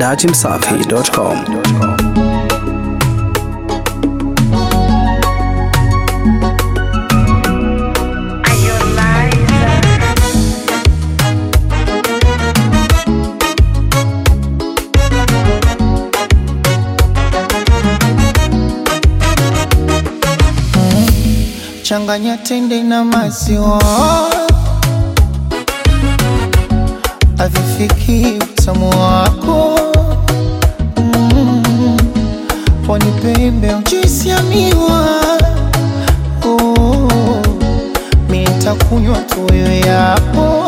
datimsafi.com. Changanya tende na maziwa, avifiki utamu wako mm. Pwani pembe juisi ya miwa oh. Mi nitakunywa tu wewe yapo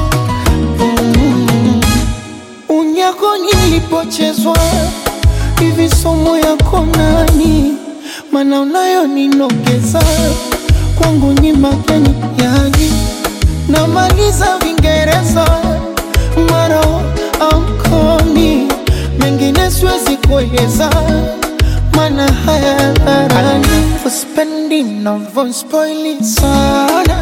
mm. Unyako nilipochezwa hivi somo yako nani mana unayo ninogeza kwangu ni mageni yani namaliza vingereza maro amkomi mengine siwezi kueleza mana haya dharani uspendi navospoili sana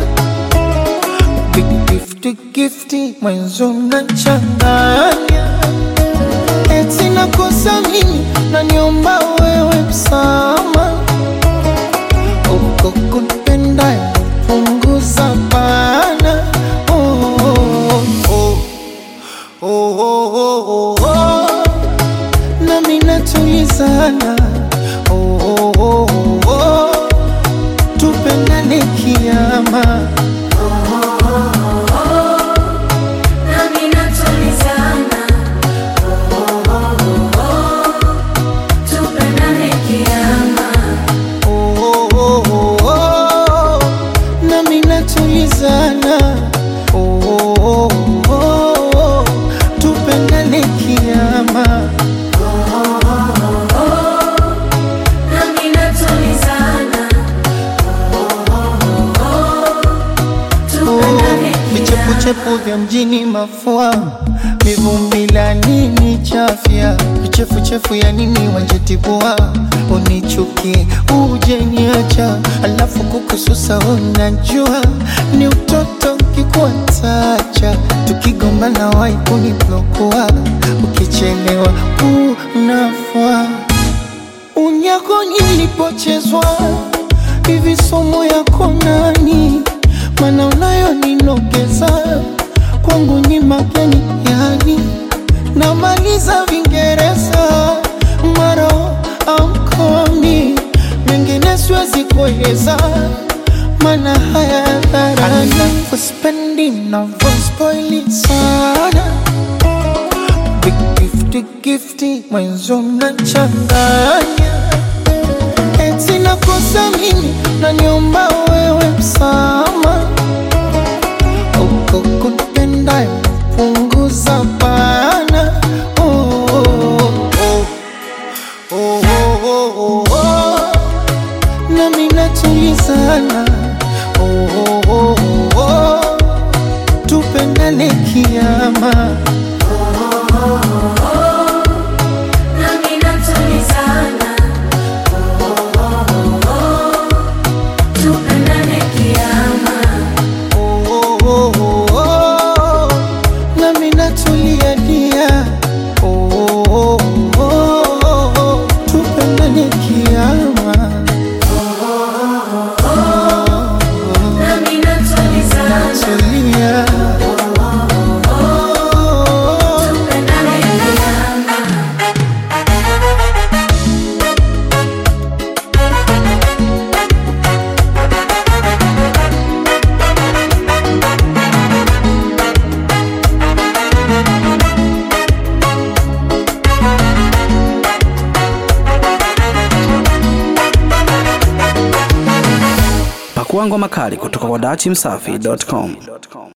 gifti gifti mwenzo nachanganya eti nakosa mimi naniomba wewe msama uko kunipenda punguza bana oh, oh, oh, oh, oh, oh, oh. nami natulizana oh, oh, oh, oh, oh. tupendane kiama Nami natulizana, tupendane kiama. oh, oh, oh, oh, oh. nami natulizana oh, oh, oh, oh, oh. tupendane kiama Nami natulizana, tupendane vichepuchepu vya mjini mafua mivumbi la nini chafya vichefuchefu ya nini wanjetibua unichuki uje niacha alafu kukususa unajua ni utoto kikuatacha tukigombana wai kuniblokua ukichelewa unafua unyako nilipochezwa hivi somo yako nani mana unayo ninogeza kwangu ni mageni yani namaliza vingereza maro amkomi mengine siwezi kueleza mana haya dharani uspendi navospoili sana Big gifty gifty mwenzo mnachanganya eti nakosa mimi naniomba wewe msama uko kunipenda punguza bana oh, oh, oh, oh, oh, oh, oh. nami natulizana oh, oh, oh, oh, oh. tupendane kiama Nami natulizana, tupendane kiama. Oh, oh, oh, oh, oh. nami natulia dia oh, oh, oh, oh, oh. tupendane kiama Nami natulizana, tulia tupendane kiama. Pakua ngoma kali kutoka kwa datimsafi.com.